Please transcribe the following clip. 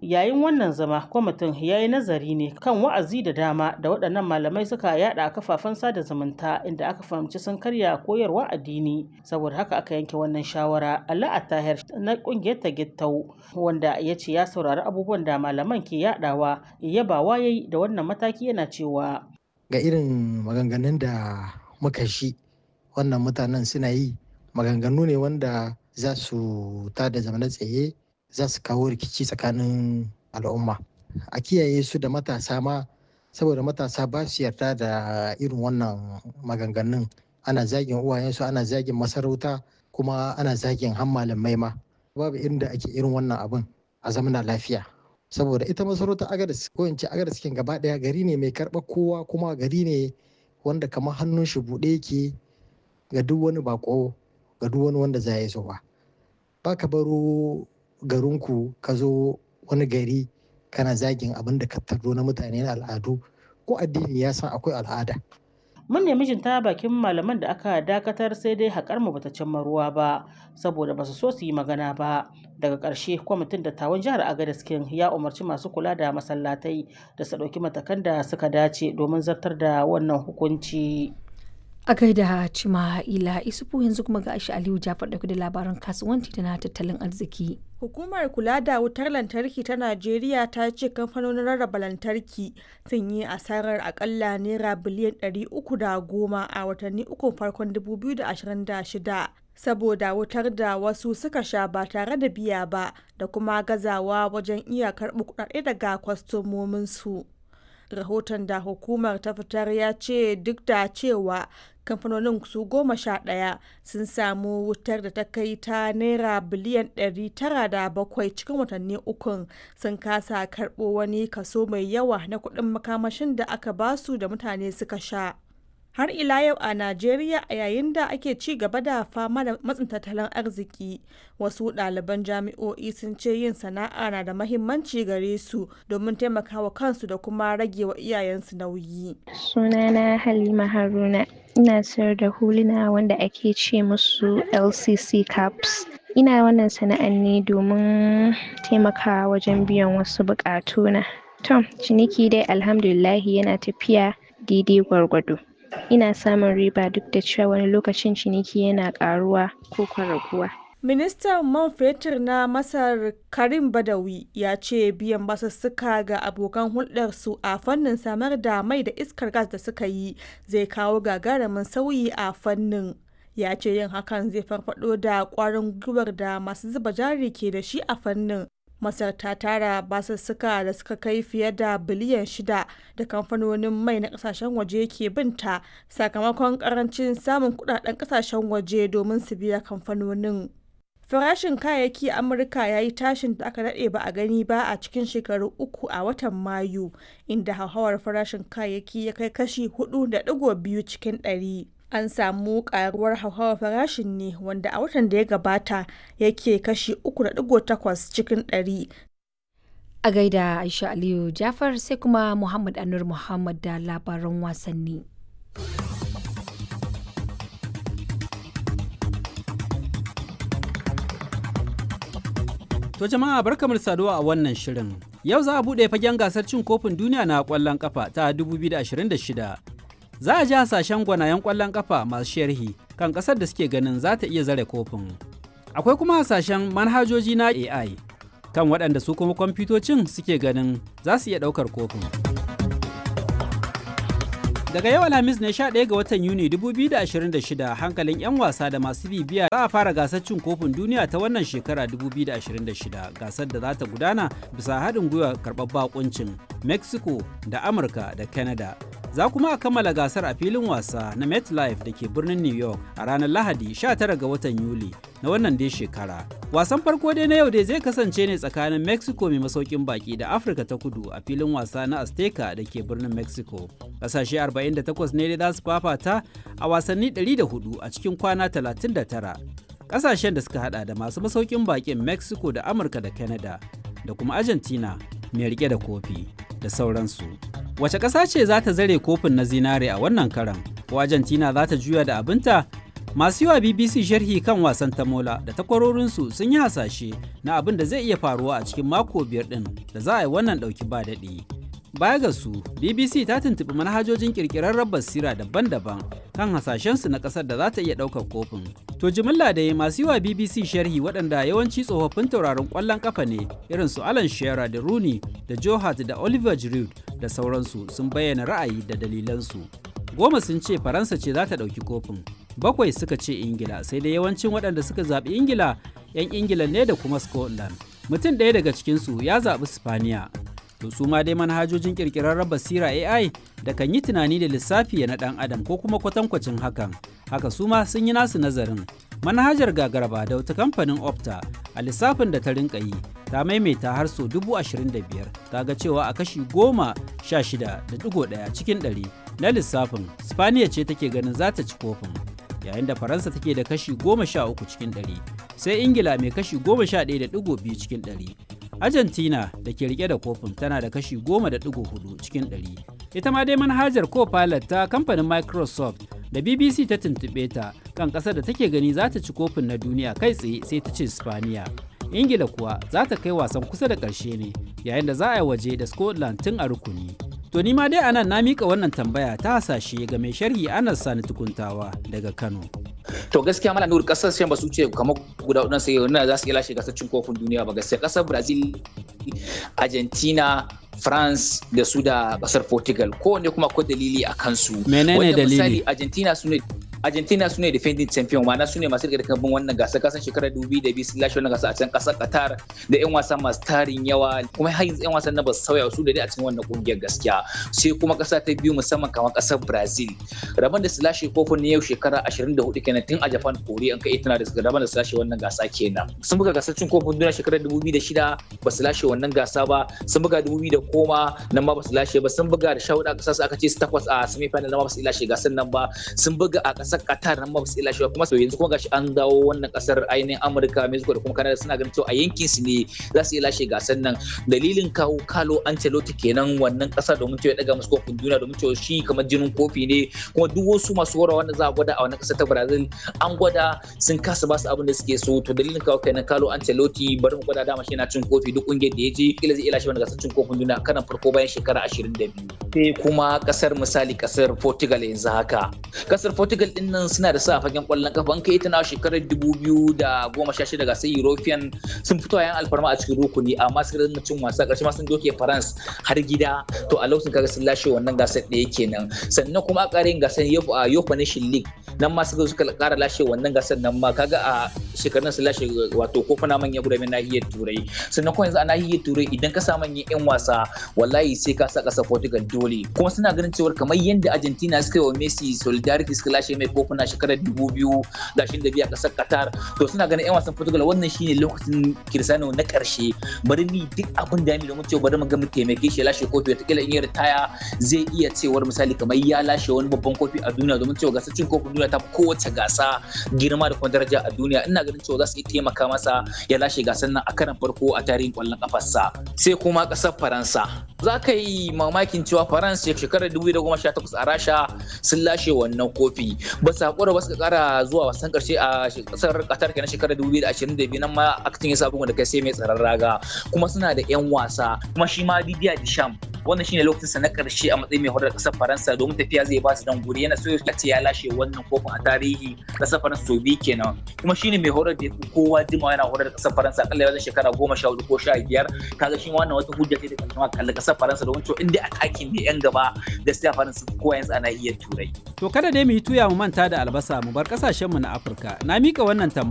Yayin wannan zama, kwamitin ya yi nazari ne kan wa'azi da dama da waɗannan malamai suka yada a kafafen sada zumunta inda aka fahimci sun karya koyarwa addini. Saboda haka aka yanke wannan shawara. Allah Attahir na ƙungiyar Tagittau wanda ya ce ya saurari abubuwan da malaman ke yadawa yabawa yayi da wannan mataki yana cewa ga irin maganganun da muka shi wannan mutanen suna yi maganganu ne wanda za su tada zamana tsaye za su kawo rikici tsakanin al'umma a kiyaye su da matasa ma saboda matasa ba su yarda da irin wannan maganganun ana zagin uwayensu ana zagin masarauta kuma ana zagin han malamai ma babu inda ake irin wannan abin a zamana lafiya saboda ita masarautar agadas ko in ce agadas cikin gaba daya gari ne mai karɓar kowa kuma gari ne wanda kamar hannun shi buɗe yake ga duk wani bako ga duk wani wanda za ya zo ba ba ka baro garinku ka zo wani gari kana zagin abin da ka tardo na mutane na al'adu ko addini ya san akwai al'ada mun nemi jin ta bakin malaman da aka dakatar sai dai haƙar mu bata cimma ruwa ba saboda basu so su yi magana ba daga ƙarshe kwamitin dattawan jihar agadez king ya umarci masu kula da masallatai da su ɗauki matakan da suka dace domin zartar da wannan hukunci a gaida cima'ila isufu yanzu kuma ga aisha aliyu jafar dauke da labaran kasuwanci da na tattalin arziki Hukumar kula da wutar lantarki ta Najeriya ta ce kamfanonin rarraba lantarki sun yi asarar akalla naira biliyan 310 a watanni uku farkon 2026 saboda wutar da wasu suka sha ba tare da biya ba da kuma gazawa wajen iya karɓi kuɗaɗe daga kwastomominsu. rahoton da hukumar ta fitar ya ce duk da cewa kamfanonin su goma sha ɗaya sun samu wutar da ta kai ta naira biliyan 907 cikin watanni ukun sun kasa karɓo wani kaso mai yawa na kuɗin makamashin da aka basu da mutane suka sha har ila yau a najeriya a yayin da ake ci gaba da fama da matsin tattalin arziki wasu ɗaliban jami'o'i sun ce yin sana'a na da mahimmanci gare su domin taimakawa kansu da kuma rage wa iyayensu nauyi sunana halima haruna ina sayar da huluna wanda ake ce musu lcc caps ina wannan sana'an ne domin taimakawa wajen biyan wasu buƙatuna to ciniki dai alhamdulillahi yana tafiya daidai gwargwado ina samun riba duk da cewa wani lokacin ciniki yana ƙaruwa ko raguwa. Ministan man fetur na Masar Karim Badawi ya ce biyan basussuka ga abokan hulɗarsu a fannin samar da mai da iskar gas da suka yi zai kawo gagarumin sauyi a fannin. Ya ce yin hakan zai farfado da ƙwarin gwiwar da masu zuba jari ke da shi a fannin Masar ta tara basussuka da suka kai fiye da biliyan shida da kamfanonin mai na kasashen waje ke binta sakamakon karancin samun kudaden kasashen waje domin su biya kamfanonin. Farashin kayayyaki a Amurka ya yi tashin da aka daɗe ba a gani ba a cikin shekaru uku a watan Mayu, inda hauhawar farashin kayayyaki ya kai kashi 4.2 cikin ɗari. an samu karuwar hauhawar farashin ne wanda a watan da ya gabata yake kashi 3.8 cikin ɗari. a gaida aisha aliyu jafar sai kuma muhammad anur muhammad da labaran wasanni To jama'a barkamu da saduwa a wannan shirin. Yau za a buɗe fagen gasar cin kofin duniya na ƙwallon ƙafa ta 2026 za a ji hasashen gwanayen ƙwallon ƙafa masu sharhi kan ƙasar da suke ganin za ta iya zare kofin. Akwai kuma hasashen manhajoji na AI kan waɗanda su kuma kwamfutocin suke ganin za su iya ɗaukar kofin. Daga yau Alhamis ne 11 ga watan Yuni 2026 hankalin 'yan wasa da masu bibiya za a fara gasar cin kofin duniya ta wannan shekara 2026 gasar da za ta gudana bisa haɗin gwiwa karɓar bakuncin Mexico da Amurka da Canada. Za kuma a kammala gasar a filin wasa na MetLife da ke birnin New York a ranar Lahadi 19 ga watan Yuli na wannan dai shekara. Wasan farko dai na yau dai zai kasance ne tsakanin Mexico mai masaukin baki da Afirka ta kudu a filin wasa na Azteca da ke birnin Mexico. Ƙasashe 48 ne dai za su fafata a wasanni 104 a cikin kwana 39. Ƙasashen da suka hada da masu masaukin bakin Mexico da Amurka da Canada da kuma Argentina mai rike da kofi da sauransu. Wace ƙasa ce za ta zare kofin na zinare a wannan karan? Ko Argentina za ta juya da abinta Masu yi wa BBC sharhi kan wasan tamola da takwarorinsu sun yi hasashe na abin da zai iya faruwa a cikin mako biyar ɗin da za a yi wannan ɗauki ba daɗi. Baya ga su, BBC ta tuntuɓi manhajojin ƙirƙirarren basira daban-daban kan hasashensu na ƙasar da za ta iya ɗaukar kofin. To jimilla da masu yi wa BBC sharhi waɗanda yawanci tsofaffin tauraron ƙwallon ƙafa ne irin su Alan Shearer da Rooney da Joe Hart da Oliver Giroud da sauransu sun bayyana ra'ayi da dalilansu. Goma sun ce Faransa ce za ta ɗauki kofin. Bakwai suka ce Ingila sai dai yawancin waɗanda suka zaɓi Ingila 'yan Ingila ne da kuma Scotland. Mutum ɗaya daga cikinsu ya zaɓi Spaniya. To su ma dai manhajojin ƙirƙirarren basira AI da kan yi tunani da lissafi na ɗan adam ko kuma kwatankwacin hakan. Haka su ma sun yi nasu nazarin. Manhajar gagaraba da wata kamfanin Opta a lissafin da ta rinka yi ta maimaita har so dubu ashirin da biyar ta ga cewa a kashi goma sha shida da digo ɗaya cikin ɗari na lissafin Spaniya ce take ganin za ta ci kofin yayin da Faransa take da kashi goma sha uku cikin ɗari sai Ingila mai kashi goma sha ɗaya da digo biyu cikin ɗari Argentina da ke rike da kofin tana da kashi goma da digo hudu cikin ɗari ita ma dai manhajar co-pilot ta kamfanin Microsoft da BBC ta tuntuɓe ta kan ƙasar da take gani za ta ci kofin na duniya kai tsaye sai ta ce Spaniya. Ingila kuwa za ta kai wasan kusa da ƙarshe ne yayin da za a yi waje da Scotland tun a rukuni. To ni ma dai anan na mika wannan tambaya ta hasashe ga mai sharhi Anas Sani Tukuntawa daga Kano. To gaskiya mala nuru kasashen ba su ce kamar guda hudu sai wannan za su iya lashe gasar cin kofin duniya ba gaskiya kasar Brazil, Argentina, France da su da kasar Portugal kowanne kuma akwai dalili a kansu. Menene dalili? Misali Argentina su ne Argentina su ne defending champion ma'ana su ne masu rike da kambun wannan gasa kasan shekarar 2002 sun lashe wannan gasa a can kasar Qatar da yan wasa masu tarin yawa kuma har yanzu yan wasan na ba su sauya su da dai a cikin wannan kungiyar gaskiya sai kuma kasa ta biyu musamman kamar kasar Brazil rabon da su lashe kofin ne yau shekara 24 kenan tun a Japan kori an kai tana da su rabon da su lashe wannan gasa kenan sun buga gasar cin kofin duniya shekarar 2006 ba su lashe wannan gasa ba sun buga 2010 nan ma ba su lashe ba sun buga da shahuda kasar su aka ce su takwas a semi final nan ma ba su lashe gasar nan ba sun buga a kasar Qatar nan ba su lashe ba kuma so yanzu kuma gashi an dawo wannan kasar ainihin Amurka Mexico da kuma Canada suna ganin cewa a yankin su ne za su iya lashe gasar nan dalilin kawo Carlo Ancelotti kenan wannan kasa domin cewa ya daga musu kofin duniya domin cewa shi kamar jinin kofi ne kuma duk wasu masu hora wanda za a gwada a wannan kasa ta Brazil an gwada sun kasa ba su abin da suke so to dalilin kawo kenan Carlo Ancelotti bari mu gwada dama shi yana cin kofi duk kungiyar da ya je kila zai iya lashe wannan gasar cin kofin duniya karan farko bayan shekara 22 sai kuma kasar misali kasar Portugal yanzu haka kasar Portugal din nan suna da sa a fagen kwallon kafa an kai ita na shekarar 2016 gasar European sun fito a yan alfarma a cikin rukuni amma suka dinga cin wasa karshe ma sun doke France har gida to a lokacin kaga sun lashe wannan gasar ɗaya kenan sannan kuma a ƙarin gasar Yofa Nation League nan ma suka suka ƙara lashe wannan gasar nan ma kaga a shekarun su lashe wato kofuna manyan guda nahiyar Turai sannan kuma yanzu a nahiyar Turai idan ka sa manyan yan wasa wallahi sai ka sa ƙasar Portugal dole kuma suna ganin cewa kamar yadda Argentina suka yi wa Messi solidarity suka lashe mai kofuna shekarar 2000 gashin da biya ƙasar Qatar to suna ganin yan wasan Portugal wannan shine lokacin Cristiano na ƙarshe bari ni duk abin da ya domin cewa bari mu ga mu taimake shi lashe kofi wataƙila in ya ritaya zai iya cewar misali kamar ya lashe wani babban kofi a duniya domin cewa gasar cin kofin duniya ta kowace gasa girma da kuma daraja a duniya ina ganin cewa za su iya taimaka masa ya lashe gasar nan a karan farko a tarihin kwallon kafarsa sai kuma ƙasar Faransa za ka yi mamakin cewa Faransa shekarar 2018 a Rasha sun lashe wannan kofi ba su haƙura ba su ƙara zuwa wasan ƙarshe a ƙasar Qatar kenan shekarar 2022 nan ma aktin ya sa bugun da kai sai mai tsaron raga kuma suna da 'yan wasa kuma shi ma Didier Deschamps wannan shine lokacinsa na karshe a matsayin mai horar kasar Faransa domin tafiya zai ba su dan guri yana so ya ce ya lashe wannan kofin a tarihi kasar Faransa to bi kenan kuma shine mai horar da kowa jima yana horar da kasar Faransa akalla wajen shekara goma sha hudu ko sha biyar kaga shi wannan wata hujja ce da kan kama kallon kasar Faransa domin cewa inda atakin ne yan gaba gaskiya Faransa kowa yanzu ana iya turai. To kada dai mu yi tuya mu manta da albasa mu bar kasashen mu na Afirka na mika wannan tambaya